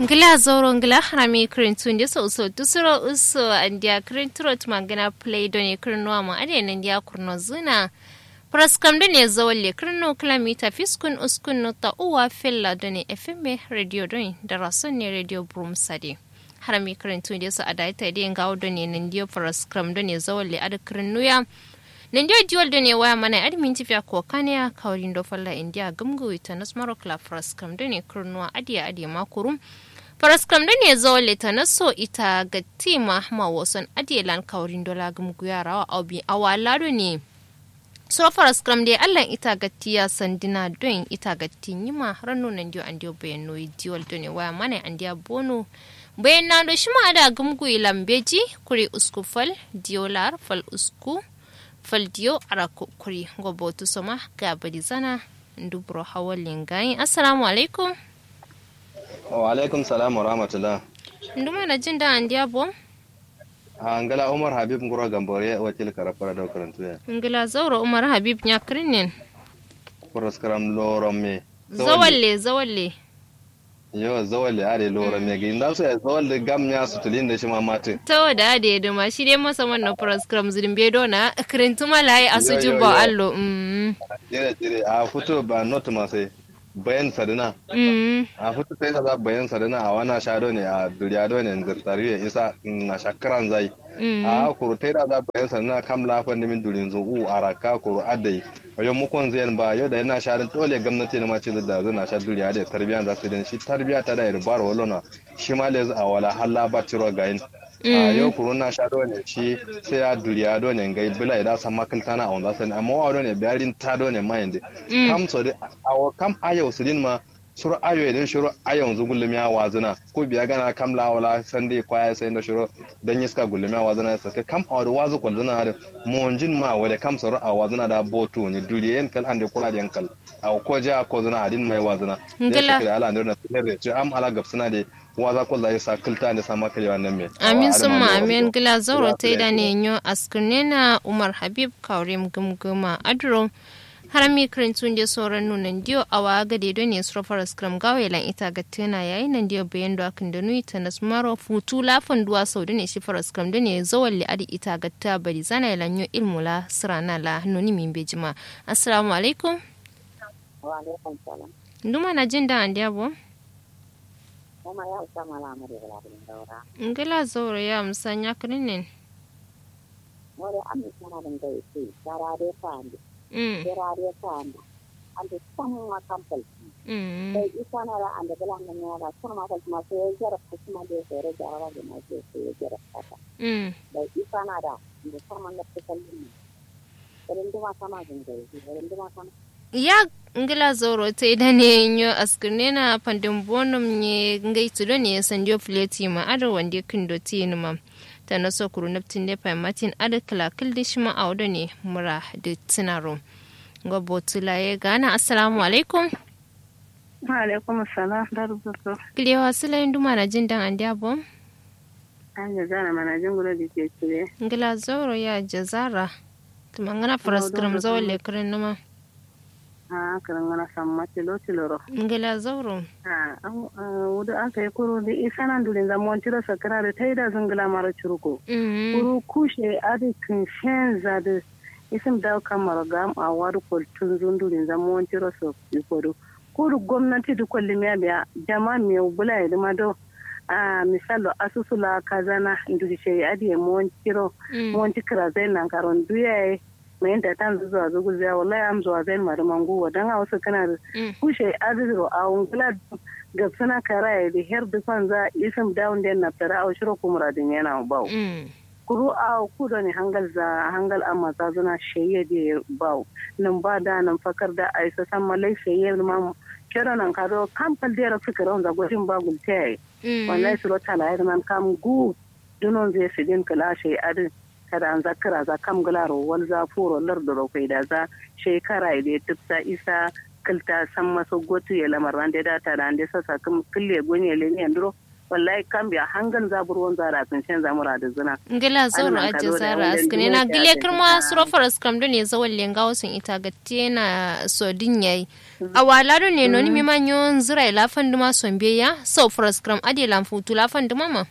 ngila zoro ngila harami kirintu ndi so so tusuro uso andia kirinturo tumangana play doni kirnuwa mu ade nan dia kurno zuna praskam doni zawalle kirno kilomita fiskun uskun nota uwa fella doni fm radio doni da rason ne radio brum sadi harami kirintu ndi so adaita di ngawo doni nan dia praskam doni zawalle ada kirnuya nan dia diwal doni waya mana admin tifiya ko kanya kawrin do falla india gamgo ita nasmaro kla praskam doni kirnuwa adiya adiya makurum faraskam da ne zo leta na so ita ga tima ma wasan adiyelan kaurin dola gumgu yara wa aubi awalado ne so faraskam da allan ita ga tiya sandina don ita ga tinyima ranu nan dio andio bayan noyi diwal do ne waya mana andiya bono bayan na do shi ma da gumgu lambeji kuri usku fal diolar fal usku fal dio ara kuri gobotu soma ga badizana ndubro hawalin gayin assalamu alaikum wa alaikum salam wa rahmatullah nduma na jin da andiya bo angala umar habib ngoro gambore wakil karafara da karantu ya ngila zauro umar habib nya krinin kuras karam loron me zawalle zawalle yo zawalle are loron me gi nda so ya zawalle gam nya su tulin da shi ma mate tawa da ade da ma shi dai masa wannan program zirin be dona krintu malai asujin ba allo mm jire jire a fito ba not ma sai bayan sadina a fito sai da bayan sadina a wana shado ne a duriya do ne zirtari ya isa na shakaran zai a kuru tai da za bayan sadina kam lafan min durin zo u araka kuru adai yau mukon zai ba yau da yana sharin dole gwamnati na mace da zai na sha duriya da tarbiya za su din shi tarbiya ta da irbar walona shi ma le a wala halla ba ciro gayin a yau kuru na sha ne shi sai ya duriya do ne gai bila idan san makalta na on zasan amma wa do ne biyarin ta do ne mayin de kam so de awo kam ayo sudin ma shuru ayo idan shuru ayo yanzu gullum ya wazuna ko biya gana kam la wala san dai kwaya sai da shuru dan yiska gullum ya wazuna sai kam a da wazu ko zuna da monjin ma wala kam suru a wazuna da botu ne duriyen kal ande kula da yankal a ko ja ko zuna adin mai wazuna ngala da ala ne da ce am ala gabsuna de waza ko zai sa kilta ne sama kale wannan me amin summa amin gila zauro ta da ne yo askunena umar habib kaurim gumguma adro harami kirintun da sauran nunan diyo a wa gade don ne surafar skram gawa lan ita ga tana yayin nan diyo bayan da akan da nuyi ta nasmaro futu lafan duwa sau da ne shi fara skram da ne zawon li'adi ita ga ta bari zana yalan yo ilmu la sirana la nuni min bejima assalamu alaikum wa alaikum salam nduma na jin da an diya bo kuma ya usa mala mu da wala bin daura ngila zauro ya musanya kirinin more an mi kana da dai sai sara dai fandi mm sara dai fandi an da san ma kampal mm dai isa na da an da bulan nan ya da kuma ma kuma sai ya jara kuma da sai ya jara da ma sai ya jara kata mm dai isa na da da sama na fitalin irin duma sama jin dai irin duma sama ya ngila zoro ta ida ne yo askirne na pandin bonum ne ngai tudo ne sanjo fleti ma ada wande kindo tin ma ta na so kuru naptin ne pa matin ada kala kildi shima awdo ne mura da tinaro ngo botula ye gana assalamu alaikum wa alaikum assalam da rubutu kile wasila induma na jin dan andiya bom an yi zana mana jin gudu da ke cire ngila zoro ya jazara tumangana faraskram zawle kirin numa a karin gana san matilo tiloro ngila zoro a wudu aka yi kuro da isa nan dulin zaman tiro sakara da ta yi da zungula mara curuko mm kuro kushe adikin shenza da isim da kamar gam a wadu kwaltun zundulin zaman tiro so ikodo kuru gwamnati da kwallon ya biya jama mai bula ya dima do a misalo asusula kazana nduri ce adiye mon tiro mm mon tikira zai nan karon duya mai yadda ta zuwa zuwa zuwa wallahi am zuwa zai mari mangu wa dan wasu kana da mm kushe adiro a ungula ga suna kara da her dufan za isim down den na tara a shiro kumra din yana bau mm kuru a ku da ne hangal za hangal amma za zuna sheye da bau nan ba da nan fakar da aisa san malai sheye ma kero nan kado kampal da ra fikira on za gojin ba gulte mm wallahi suro tala ya man kam gu dunon zai sidin kala shey adin kada an zakara za kam galaro wal za furo lardoro kai da za shekara da tufsa isa kilta san maso gotu ya lamar ran da data da ande sasa kam kille gonye le ne andro wallahi kan biya hangan zaburwan zara sun shan zamura da zina ngila zoro aje zara askane na gile kirma surofar askam do ne zawal lenga wasun ita gatte na sodin yayi a wala do ne noni mi manyo zira ila fanduma sombe ya so for askam ade lam futu la fanduma ma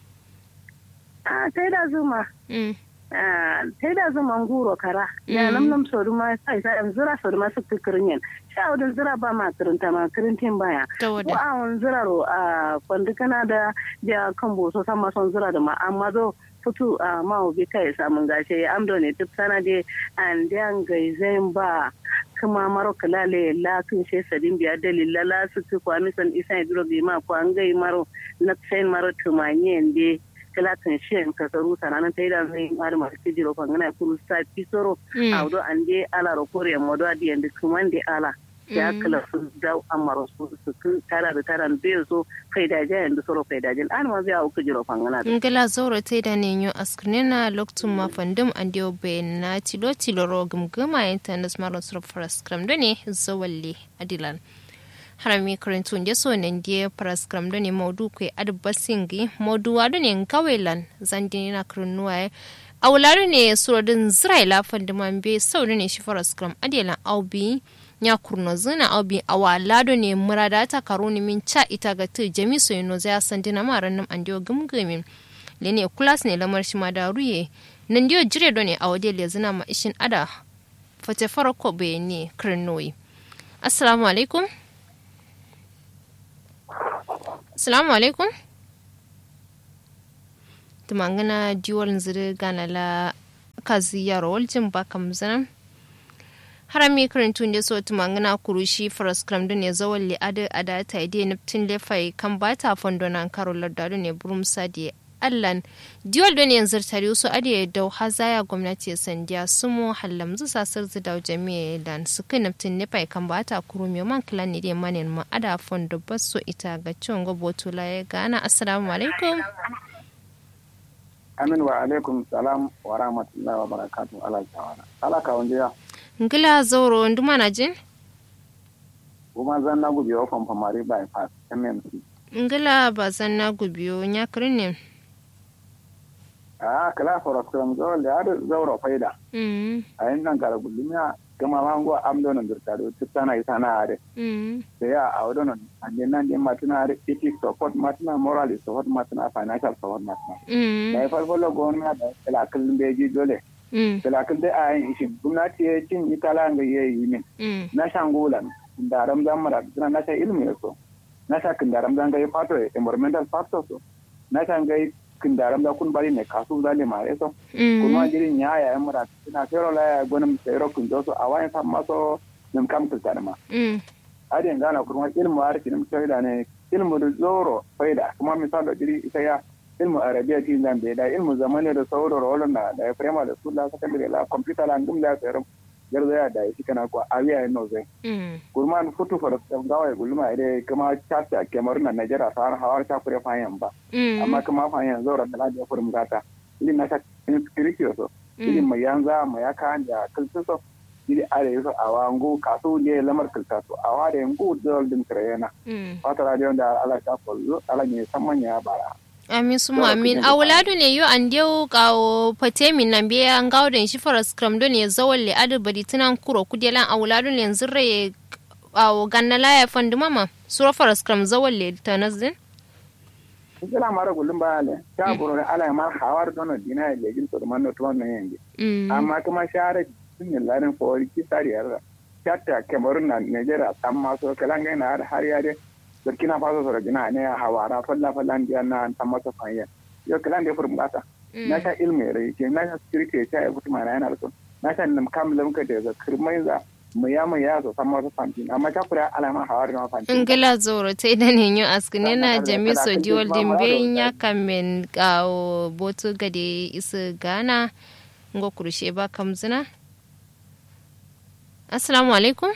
a tai da zuma mm tai da zuma nguro kara ya nam nam sodu ma sai sai zira sodu ma su kirin yin sha wadin zira ba ma kirinta ma kirintin baya ta ko wada a wani zira ro a kwandi kana da da kan boso san ma son zira da ma amma zo futu a ma obi kai samun gashe ya amdo ne tip sana de an dan gaizen ba kuma maro kalale la kun she sadin biya dalila la su ku kwami san isa idro bi ma ko an gai maro na sai maro tumanye ende kala kan she ka karu sananan tai da zai mar mar kijiro kan ngana kuru sa pisoro Mm. awdo ande ala ro kore modo adi ende kumande ala ya Mm. kala su da amaro su su ku tara da taran be so faida ja yanzu soro faida jin an ma biya ku jiro fangana da ngila zoro te da ne nyo askane na loktum ma fandum ande obe na tilo tilo ro gumguma internet maro surofar askam do ne zawalle adilan harami karantun da so nan die paraskram do ne modu kwe adbasingi modu wado ne ngawelan zandi na krunuwa awlaro ne surodin zraila fandiman be saudu ne shi paraskram adelan aubi nya kurno zina aubi awalado ne murada ta karuni min cha ita ga tu jami so yino za sandi na maran nam andio gumgumin lene kulas ne lamar shi ma da ruye nan dio jire do ne awade le zina ma ishin ada fate farko be ne krnoyi assalamu alaikum Assalamu alaikum. Tumangana diwal ziri gana la kazi yaro waljin ba kam zanen. Harami karantun da so tumangana kurushi faras kram ne zawal li ada ada ta ide naftin lefai kan ba ta fondo nan karo lardado ne burum sadi allan diwal don yanzu tare su ade da hazaya gwamnati sandiya su mu hallam zu sasar zu da jami'a dan su kai naftin lefai kan ba ta kuru mai man kilan ne da manin ma ada fondo basso ita ga ciwon goboto la ya gana assalamu alaikum amin wa alaikum salam wa rahmatullahi wa barakatuh ala tawala ala ka wanda ya ngila zauro nduma na jin kuma zan na gubi wa famfamari bypass mmc ngila ba zan na gubiyo nya ne a kala fara kuram zo da har zauro faida mm a yin nan kara gulmiya gama mango amdo nan dirta do tsana isa na are mm da ya a wadon an din nan din matuna are ethic support matuna moral support matuna financial support matuna mm da ya farfalo gwamnati da kala kullum beji dole mm kala kullum da ayin ishin gwamnati ya cin itala ga yayi min mm na shangulan da ramzan mara suna na sha ilmi so na sha kin da ramzan ga fato environmental factor so na sha ga kin da ramzan kun bari ne kasu zale ma so kuma mm jirin ya ya mura suna fero la ya gonin sayro kun jo so a wayan san maso nim kam til tarma mm adin gana kuma ilmu arki nim da ne ilmu da zoro faida kuma misalo jiri ita ya ilmu arabiya tin zan be da ilmu zamane da sauro rolon da da prema da su la secondary la computer la ngum da sayro garza ya da shi kana ko awiya no zai mm gurman futu fara gawa gulma ide kuma chata kemar na najera sar hawar ta fure fayan ba mm amma kuma fayan zaura da da fure mugata ili na ta inscription so ili mai yanza mai aka da kulsu so ili are yuso awangu kasu ne lamar kulta so awa da yangu dol din trayena mm fata radio da ala ta follo ala ne samanya bara amin su Yawa amin kuke da awladu ne yo an dew kawo patemi nan be an gawden shi faras kram do ne zawalle adu badi tunan kuro kudelan awladu ne zirre awo ganna la ya fandu mama suro faras kram zawalle tanazdin kila mara gulum ba ale ta buru ala mar hawar dono dina ya gil to man no to man yenge mm amma kuma share sun yi larin fawari kisari yarda chatta kemarun na nigeria amma so kalanga na har har yare burkina faso so gina ne hawara falla falla ndiya na tan masa fanya yo kalan da furum bata na sha ilmi rai ke na sha security ta ya fitu mana yana so na sha nam kam lam ka da kirmai za mu ya mu ya so san masa fantin amma ta kura alama hawar na fantin ngila zoro te da ne yo askune na Kana da jami so kana diwol kan din kisma be maro nya kamen kawo boto gade isu gana ngo kurushe ba kamzina assalamu alaikum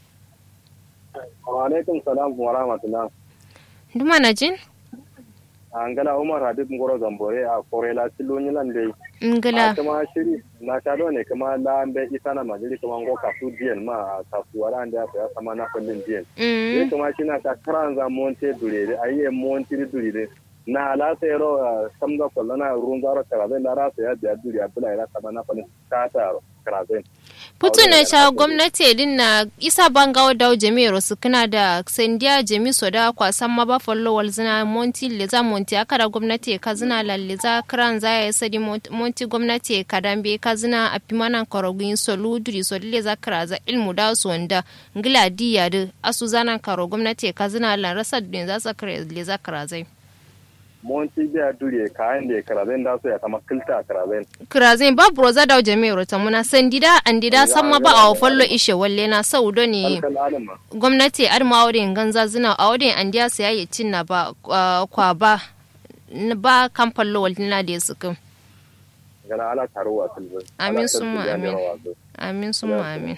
wa alaikum salam wa rahmatullah nduma na jin angala umar habib ngoro gambore a korela tiloni lande ngila kuma shiri na shado ne kuma la mbe isana majiri kuma ngo kasu diyan ma kasu wala ande ya sama na kullin diyan mm kuma shi na ta karanza monte durere ayi monte durere na ala sero samga kollana runzaro karabe la ra ya biya duri abula ila sama na kullin kata karabe putu na cha gwamnati din na isa bangawa da jami'ar su kana da sandiya jami so da kwasan ma ba follow wal zina monti le za monti aka da gwamnati ka zina lalle za kran za ya sadi monti gwamnati ka dambe ka zina a pimana korogin solu duri so le za kra za ilmu da su wanda ngila diya da asu zanan karo gwamnati ka zina lan rasa din za sa kra le za kra zai monti biya duri kayan da karaben da su ya kama kilta karaben krazin ba broza da jami'ar ta muna sandida andida samma ba a follow ishe walle na saudo ne alkal alama gwamnati arma auren ganza zina auren an diya su yayi cinna ba uh, kwa ba n- ba kan fallo waltina da su kan gana ala taruwa tilbin Amin summa amin. amin sun amin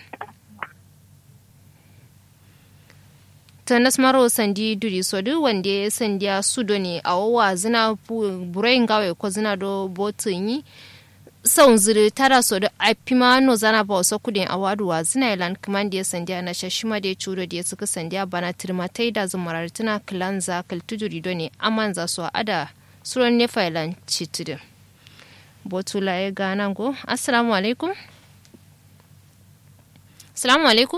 tanas maro sandi duri so du wanda ya sandiya sudo ne a wawa zina bu- burai gawe ko zina do botin yi sau ziri tara so da apima no zana ba wasu kudin a waduwa zina ilan kaman da ya sandiya na shashima da ya cudo da ya suka sandiya bana tirmatai da zumarar tuna kilanza kaltuduri do ne aman za su ada suron nefa ilan citidin botula ya gana go assalamu alaikum assalamu alaikum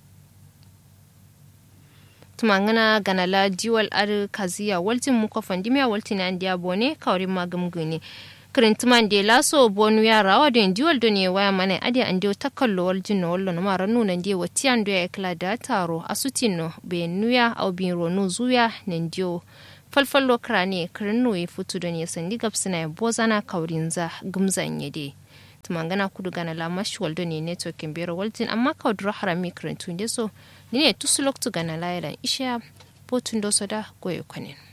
tumangana ganala diwal ar kaziya waltin muko fandimiya waltin an dia bone kawrin magam gune kirintiman de laso bonu ya rawa den diwal do ne waya mana ade an dio takallo waljin no wallo no mara nuna de wati an do ya kala da taro asutino be nuya au bin ronu zuya nen dio falfallo krane kirinu ya futu da ne sandi gabsina ya bozana kaurin za gumzan yade tumangana kudu gana la mashwal do ne networking bero waltin amma kawdro harami kirintun de so ni ne tusulok tu gana la yalan isha potun do soda goyo kwanin